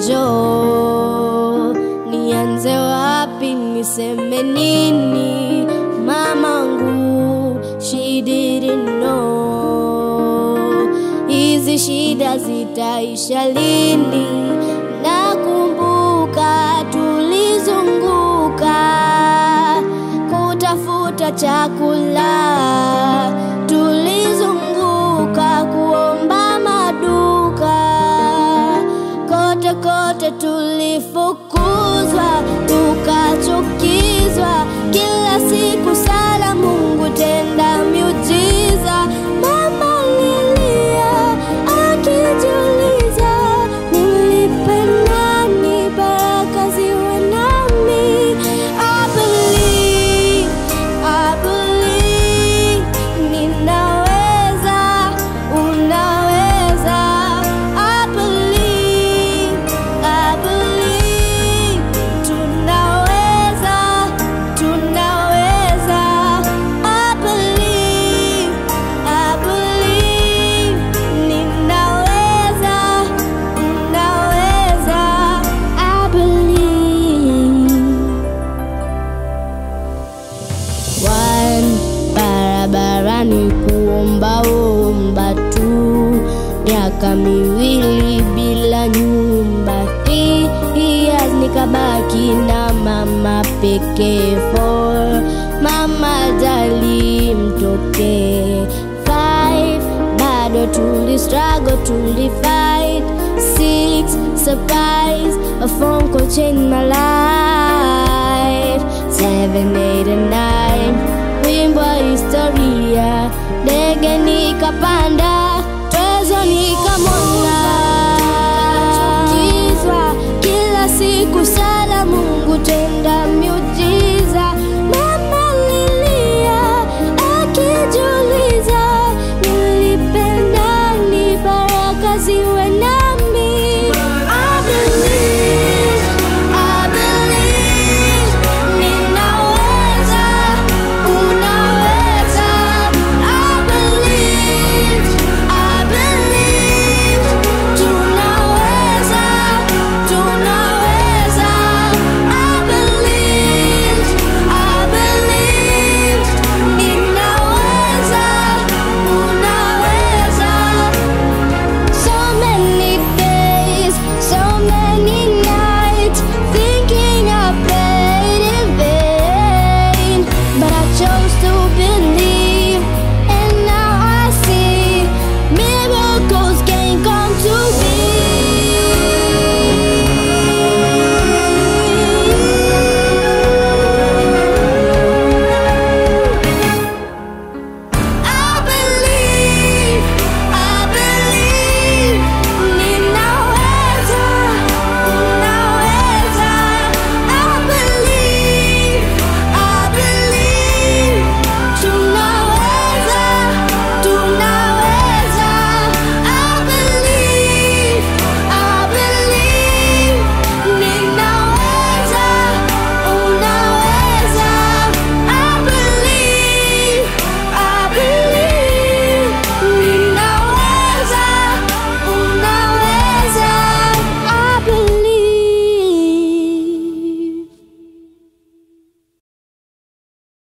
jo nianze wapi niseme nini mamangu she didn't know hizi shida zitaisha lini nakumbuka tulizunguka kutafuta chakula tulizunguka kuomba maduka kote kote tulifukuzwa tukachukizwa kila siku sala mungu tenda miujiza mama lilia akijiuliza nimlipe nani baraka ziwe nami I believe, I believe, ninaweza, unaweza. I believe, I believe, tunaweza, tunaweza. I believe, I believe, ninaweza, unaweza. I believe. One barabarani kuomba omba tu, miaka miwili bila nyumba. Three years nikabaki na mama pekee. Four mama jali mtoke. Five bado tuli struggle tuli fight. Six surprise a phone call changed my life. Seven, eight, and nine wimbo wa historia, ndege nikapanda